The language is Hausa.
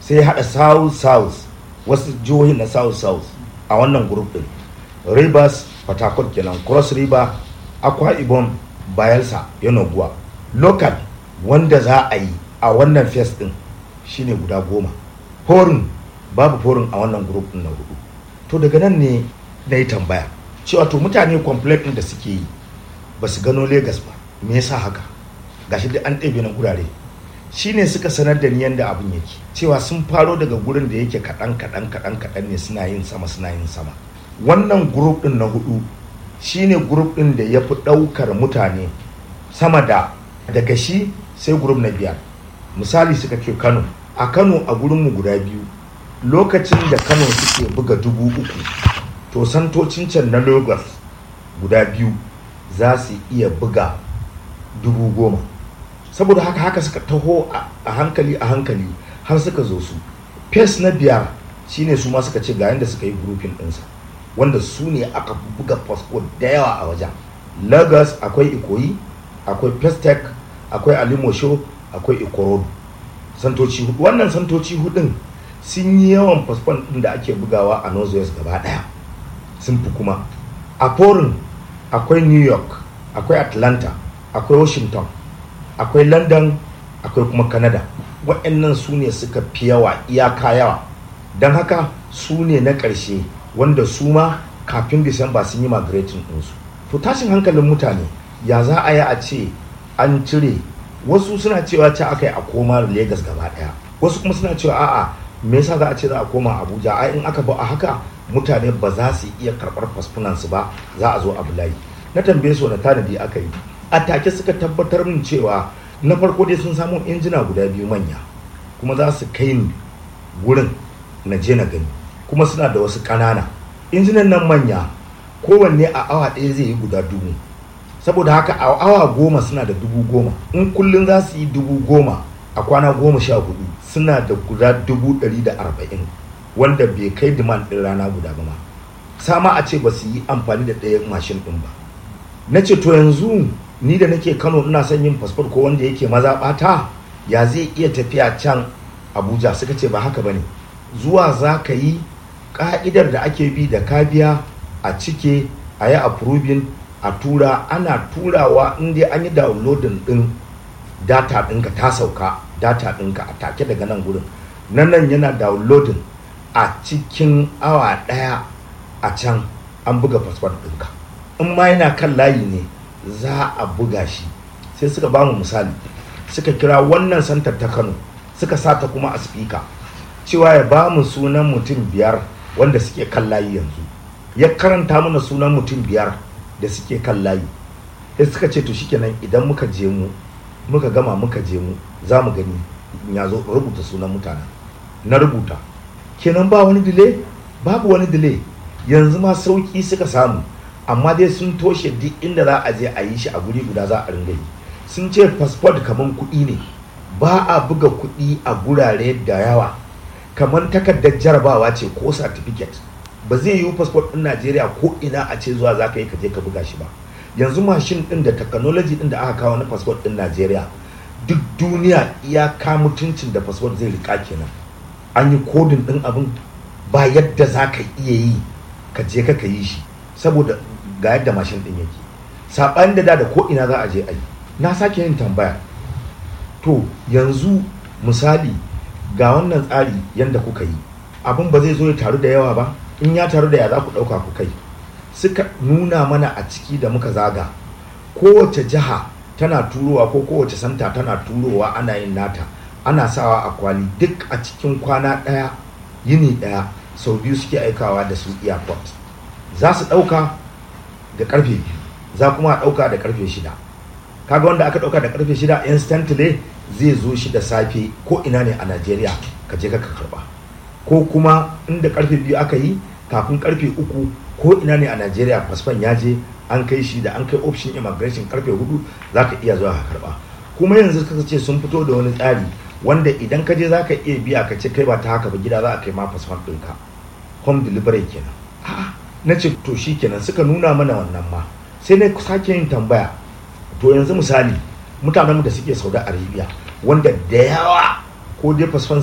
sai ya haɗa south south wasu jihohin na south south a wannan group din rivers port kenan cross river akwa ibom bayelsa yanoguwa local wanda za a yi a wannan fes din shine guda goma forin babu forin a wannan group din na hudu to daga nan ne na yi tambaya cewa to mutane complaint din da suke yi ba su gano Legas ba me yasa haka gashi duk an ɗebe na gurare shine suka sanar da ni yadda abin yake cewa sun faro daga gurin da yake kaɗan kaɗan kaɗan kaɗan ne suna yin sama suna yin sama wannan group din na hudu shine group din da ya fi ɗaukar mutane sama da daga shi sai group na biyar misali suka ce kano a kano a gurinmu guda biyu lokacin da kano suke buga dubu uku to santocin can na lagos guda biyu za su iya buga dubu goma saboda haka haka suka taho a hankali a hankali har suka zo su fes na biyar shine su ma suka ce ga yadda suka yi grupin ɗinsa wanda su ne aka buga fasfo da yawa a wajen lagos akwai ikoyi akwai pestec akwai alimosho akwai ikorodu santoci hudu wannan santoci hudun sun yi yawan fasfon ɗin da ake bugawa a northwest gaba ɗaya sun fi kuma a foreign akwai new york akwai atlanta akwai washington akwai london akwai kuma canada waɗannan su ne suka fi yawa iyaka yawa don haka su ne na ƙarshe wanda su ma kafin disamba sun yi migrating ɗinsu to tashin hankalin mutane ya za a yi a ce an cire wasu suna cewa ce aka yi a koma Legas gaba ɗaya wasu kuma suna cewa a'a me yasa za a ce za a koma abuja ai in aka ba a haka mutane ba za su iya karɓar fasfunansu ba za a zo abu layi na tambaye su na tanadi aka yi a take suka tabbatar min cewa na farko dai sun samu injina guda biyu manya kuma za su kai ni wurin na je na gani kuma suna da wasu ƙanana injinan nan manya kowanne a awa ɗaya zai yi guda dubu saboda haka a awa goma suna da dubu goma in kullum za su yi dubu goma a kwana goma sha hudu suna da guda dubu ɗari da arba'in wanda bai kai demand ɗin rana guda ba ma sama a ce ba su yi amfani da ɗaya mashin ɗin ba na ce to yanzu ni da nake kano ina son yin fasfot ko wanda yake maza ɓata ya zai iya tafiya can abuja suka ce ba haka ba ne zuwa za ka yi ƙa'idar da ake bi da ka biya a cike a yi approving a tura ana turawa inda an yi downloading ɗin data ɗinka ta sauka data ɗinka a take daga nan gurin nan nan yana downloading a cikin awa ɗaya a can an buga fasfot ɗinka in ma yana kan layi ne za a buga shi sai suka ba mu misali suka kira wannan santar ta kano suka sata kuma a spika cewa ya ba mu sunan mutum biyar wanda suke kan layi yanzu ya karanta mana sunan mutum biyar da suke kan layi sai suka ce to shikenan idan muka je mu muka gama muka je mu za mu gani ya zo rubuta sunan mutanen na rubuta kenan ba wani delay babu wani delay yanzu ma sauki suka samu amma dai sun toshe duk inda za a je a yi shi a guri guda za a ringa yi sun ce passport kamar kuɗi ne ba a buga kuɗi a gurare da yawa kamar takardar jarabawa ce ko certificate ba zai yiwu passport ɗin najeriya ko ina a ce zuwa za ka yi ka je ka buga shi ba yanzu mashin ɗin da technology ɗin da aka kawo na passport ɗin najeriya duk duniya iyaka mutuncin da passport zai rika kenan an yi kodin ɗin abin ba yadda za ka iya yi ka je ka yi shi saboda ga yadda mashin ɗin yake saɓani da da da ko ina za a je a yi na sake yin tambaya to yanzu misali ga wannan tsari yadda kuka yi abin ba zai zo ya taru da yawa ba in ya taru da ya za ku ɗauka ku kai suka nuna mana a ciki da muka zaga kowace jiha tana turowa ko kowace santa tana turowa ana yin nata ana sawa a kwali duk a cikin kwana ɗaya yini ɗaya sau biyu suke aikawa da su airport za su ɗauka da karfe biyu za kuma a ɗauka da karfe shida kaga wanda aka ɗauka da karfe shida instantly zai zo shi da safe ko ina ne a najeriya ka je ka karba ko kuma inda karfe biyu aka yi kafin karfe uku ko ina ne a najeriya fasfan ya je an kai shi da an kai option immigration karfe hudu za ka iya zuwa ka karba kuma yanzu ka ce sun fito da wani tsari wanda idan ka je za ka iya biya ka ce kai ba ta haka ba gida za a kai ma fasfan ɗinka home delivery kenan a'a na ce to shi kenan suka nuna mana wannan ma sai na sake yin tambaya to yanzu misali mutanenmu da suke saudi arabia wanda da yawa ko dai fasfan